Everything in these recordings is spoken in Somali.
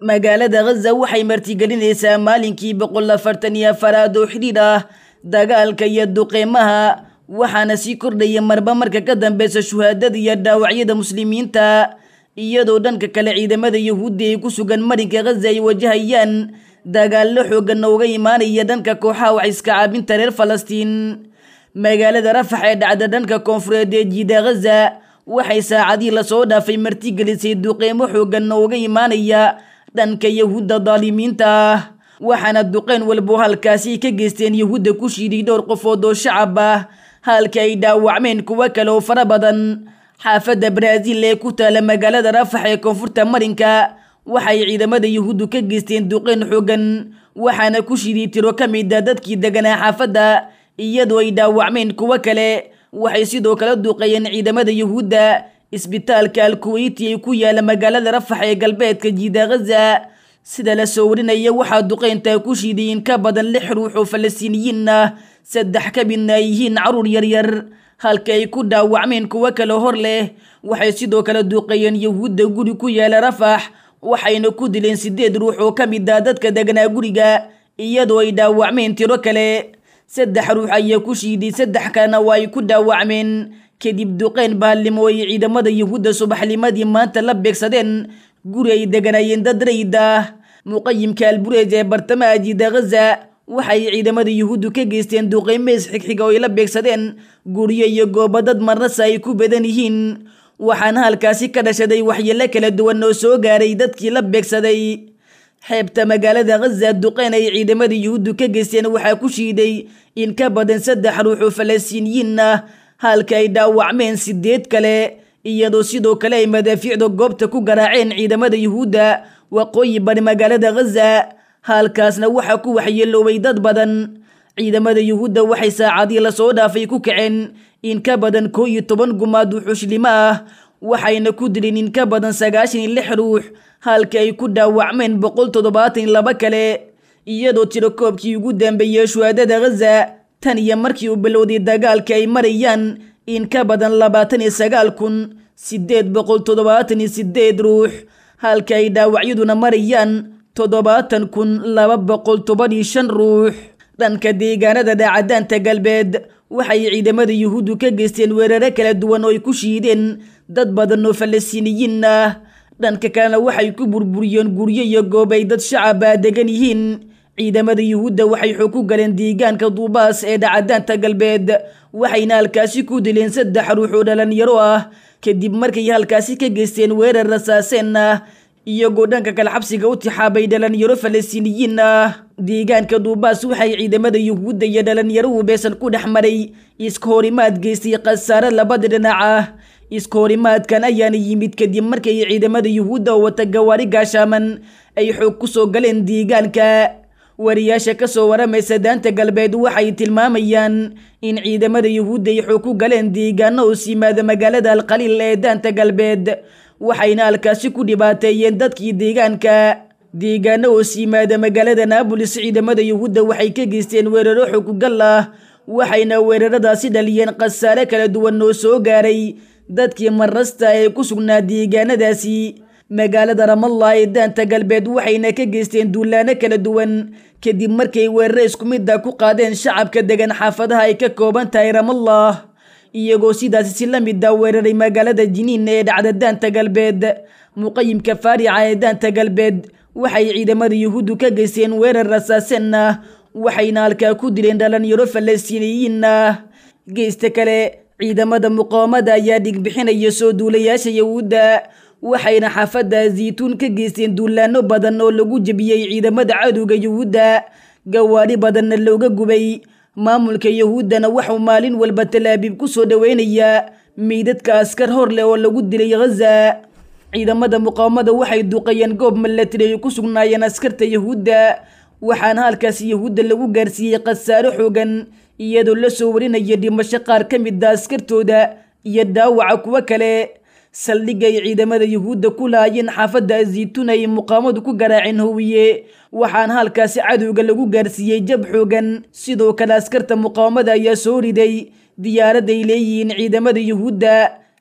magaalada ghaza waxay martigelinaysaa maalinkii boqol afartan iyo afaraad oo xidhiidh ah dagaalka iyo duqeymaha waxaana sii kordhaya marba marka ka dambeysa shuhaadada iyo dhaawacyada muslimiinta iyadoo dhanka kale ciidamada yahuudda ay ku sugan marinka ghaza ay wajahayaan dagaallo xoogan ooga imaanaya dhanka kooxaha wax iska caabinta reer falastiin magaalada rafax ee dhacda dhanka koonfureed ee jiida ghaza waxay saacadii lasoo dhaafay martigelisay duqeymo xoogan ooga imaanaya dhanka yahuudda daalimiinta ah waxaana duqeyn walbo halkaasi ka geysteen yahuudda ku shiiday dhowr qofood oo shacab ah halka ay dhaawacmeen kuwo kale oo fara badan xaafadda baraaziil ee ku taala magaalada rafax ee koonfurta marinka waxay ciidamada yahuuddu ka geysteen duqeyn xoogan waxaana ku shiiday tiro ka mid a dadkii deganaa xaafadda iyadoo ay dhaawacmeen kuwo kale waxay sidoo kale duqeeyeen ciidamada yahuudda isbitaalka alkuweyti ee ku yaala magaalada rafax ee galbeedka jiida ghaza sida la soo warinaya waxaa duqeyntaa ku shiiday in ka badan lix ruux oo falastiiniyiin ah saddex ka midna ay yihiin caruur yaryar halka ay ku dhaawacmeen kuwo kale hor leh waxay sidoo kale duqeeyeen yahuudda guri ku yaala rafax waxayna ku dileen sideed ruux oo ka mid ah dadka deganaa guriga iyadoo ay dhaawacmeen tiro kale saddex ruux ayaa ku shiiday saddex kalena waa ay ku dhaawacmeen kadib duqeyn baallimo ay ciidamada yahuudda subaxnimadii maanta la beegsadeen guri ay deganaayeen dad rayid ah muqayimka albureej ee bartamaha jiida ghaza waxay ciidamada yahuuddu ka geysteen duqeymeys xigxiga oo ay la beegsadeen guryo iyo goobo dad marnasa ay ku badan yihiin waxaana halkaasi ka dhashaday waxyeelo kala duwan oo soo gaaray dadkii la beegsaday xeebta magaalada ghaza duqeyn ay ciidamada yuhuuddu ka geysteen waxaa ku shiiday in ka badan saddex ruux oo falastiiniyiin ah halka ay dhaawacmeen sideed kale iyadoo sidoo kale ay madaafiicda goobta ku garaaceen ciidamada yuhuudda waqooyi bari magaalada ghaza halkaasna waxaa ku waxyeeloobay dad badan ciidamada yuhuudda waxay saacadii lasoo dhaafay ku kaceen in ka badan koo iyo toban gumaad wuxuushlimo ah waxayna ku dileen in ka badan sagaashan iyo lix ruux halka ay ku dhaawacmeen boqol toddobaatan iyo laba kale iyadoo tirakoobkii ugu dambeeyey shuhaadada ghaza tan iyo markii uu bilowday dagaalka ay marayaan in ka badan labaatan iyo sagaal kun sideed boqol toddobaatan iyo sideed ruux halka ay dhaawacyaduna marayaan toddobaatan kun laba boqol toban iyo shan ruux dhanka deegaanada dhaacadaanta galbeed waxay ciidamada yuhuuddu ka geysteen weeraro kala duwan oo ay ku shiideen dad badan oo falastiiniyiin ah dhanka kalena waxay ku burburiyeen guryo iyo goob ay dad shacaba degan yihiin ciidamada yuhuudda waxay xog ku galeen deegaanka duubaas ee dhacadaanta galbeed waxayna halkaasi ku dileen saddex ruux oo dhalinyaro ah kadib markay halkaasi ka geysteen weerar rasaaseen ah iyagoo dhanka kale xabsiga u tixaabay dhalinyaro falastiiniyiin ah deegaanka duubaas waxay ciidamada yuhuudda iyo dhalinyaruhu beesan ku dhex maray iska horimaad geystay khasaare labada dhinac ah iska horimaadkan ayaana yimid kadib markay ciidamada yuhuudda oo wata gawaari gaashaaman ay xoog ku soo galeen deegaanka wariyaasha kasoo waramaysa daanta galbeed waxay tilmaamayaan in ciidamada yuhuudda ay xoog ku galeen deegaano hoos yimaada magaalada alqaliil ee daanta galbeed waxayna halkaasi ku dhibaateeyeen dadkii deegaanka deegaano hoos yimaada magaalada naabolis ciidamada yuhuudda waxay ka geysteen weeraro xooggal ah waxayna weeraradaasi dhaliyeen khasaare kala duwan oo soo gaaray dadkii marasta ee ku sugnaa deegaanadaasi magaalada ramallah ee daanta galbeed waxayna ka geysteen duulaano kala duwan kadib markay weeraro isku mid a ku qaadeen shacabka degan xaafadaha ay ka kooban tahay ramallah iyagoo sidaasi si la mid a weeraray magaalada jiniin ee dhacda daanta galbeed muqayimka faarica ee daanta galbeed waxay ciidamada yuhuuddu ka geysteen weerar rasaaseen ah waxayna halkaa ku dileen dhalinyaro falastiiniyiin ah geysta kale ciidamada muqaawamada ayaa dhigbixinaya soo duulayaasha yuhuudda waxayna xaafadda zaytuun ka geysteen duulaano badan oo lagu jebiyey ciidamada cadowga yuhuudda gawaari badanna looga gubay maamulka yuhuuddana waxuu maalin walba talaabiib ku soo dhoweynayaa meydadka askar hor leh oo lagu dilay ghaza ciidamada muqaawamada waxay duqayeen goob milatari ay ku sugnaayeen askarta yuhuudda waxaana halkaas yuhuudda lagu gaarsiiyey khasaaro xoogan iyadoo la soo warinaya dhimasho qaar ka mid a askartooda iyo dhaawaca kuwo kale saldhigga ay ciidamada yuhuudda ku laayeen xaafadda zaytuun ay muqaamadu ku garaaceen howiye waxaana halkaasi cadowga lagu gaarsiiyey jab xoogan sidoo kale askarta muqaawamada ayaa soo riday diyaarad ay leeyihiin ciidamada yuhuudda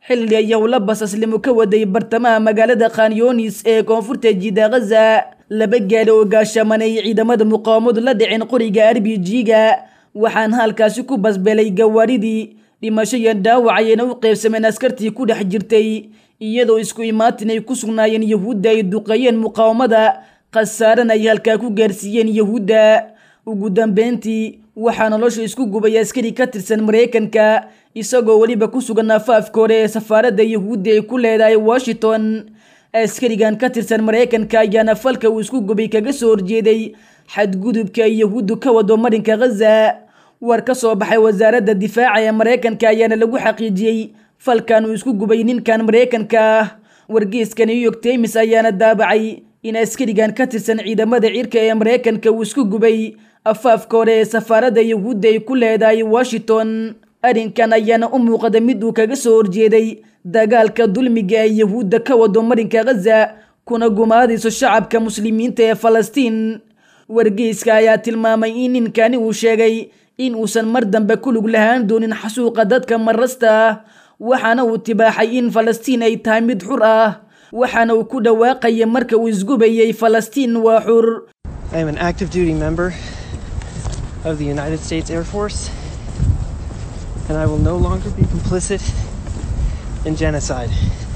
xilli ay howla basaslimo ka waday bartamaha magaalada khanyoonis ee koonfurta jida ghaza laba gaali oo gaashaman ay ciidamada muqaawamadu la dhiceen qoriga r b g-ga waxaana halkaasi ku basbelay gawaaridii dhimasho iyo dhaawac ayayna u qeybsameen askartii ku dhex jirtay iyadoo isku imaatin ay ku sugnaayeen yahuudda ay duqeeyeen muqaawamada khasaarana ay halkaa ku gaarsiiyeen yahuudda ugu dambeyntii waxaa nolosha isku gubay askari ka tirsan maraykanka isagoo weliba ku sugan afaafka hore ee safaaradda yahuudda ay ku leedahay washington askarigan ka tirsan maraykanka ayaana falka uu isku gubay kaga soo horjeeday xadgudubka ay yahuuddu ka wado marinka ghaza war ka soo baxay wasaaradda difaaca ee maraykanka ayaana lagu xaqiijiyey falkan uu isku gubay ninkan maraykanka ah wargeyska new york times ayaana daabacay in askarigan ka tirsan ciidamada cirka ee maraykanka uu isku gubay afaafka hore ee safaaradda yahuudda ay ku leedahay washington arrinkan ayaana u muuqda mid uu kaga soo horjeeday dagaalka dulmiga ee yahuudda ka wado marinka ghaza kuna gumaadayso shacabka muslimiinta ee falastiin wargeyska ayaa tilmaamay in ninkani uu sheegay in uusan mar dambe ku lug lahaan doonin xasuuqa dadka marasta ah waxaana uu tibaaxay in falastiin ay tahay mid xur ah waxaana uu ku dhawaaqaya marka uu isgubayay falastiin waa xur I am an active duty member of the United States Air Force, and I will no longer be complicit in genocide.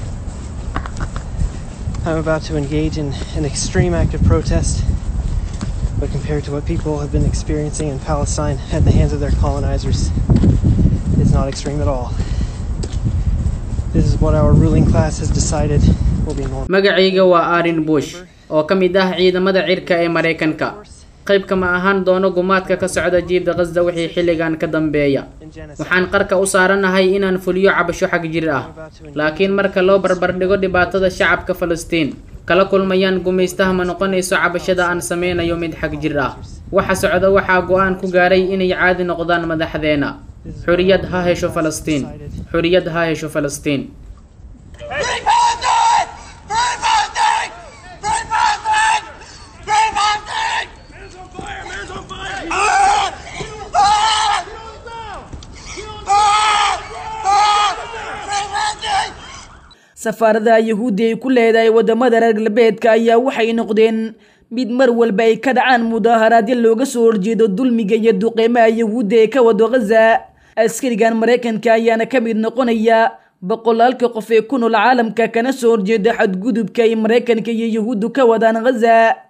I'm about to engage in an extreme act of protest, but compared to what people have been experiencing in Palestine at the hands of their colonizers, it's not extreme at all. This is what our ruling class has decided will be normal. magacayga waa arin bush oo ka mid ah ciidamada cirka ee maraykanka qayb kama ahaan doono gumaadka ka socda jiibda qasda wixii xilligan ka dambeeya waxaan qarka u saaranahay inaan fuliyo cabasho xag jir ah laakiin marka loo barbardhigo dhibaatada shacabka falastiin kala kulmayaan gumaystaha ma noqonayso cabashada aan sameynayo mid xag jir ah waxa socda waxaa go-aan ku gaaray inay caadi noqdaan madaxdeena xuriyad ha hesho falastiin xuriyad ha hesho falastiin Free Palestine! Free Palestine! Free Palestine! Free Palestine! Man's on fire! Man's on fire! Ah! Ah! Ah! Ah! Free Palestine! safaaradaha yahuudda ay ku leedahay wadamada reer galbeedka ayaa waxay noqdeen mid mar walba ay ka dhacaan mudaaharaadyo looga soo horjeedo dulmiga iyo duqeymaha yahuudda ee ka wado ghaza askarigan maraykanka ayaana ka mid noqonaya boqolaalka qof ee ku nool caalamka kana soo horjeeda xadgudubka ay maraykanka iyo yahuuddu ka wadaan ghaza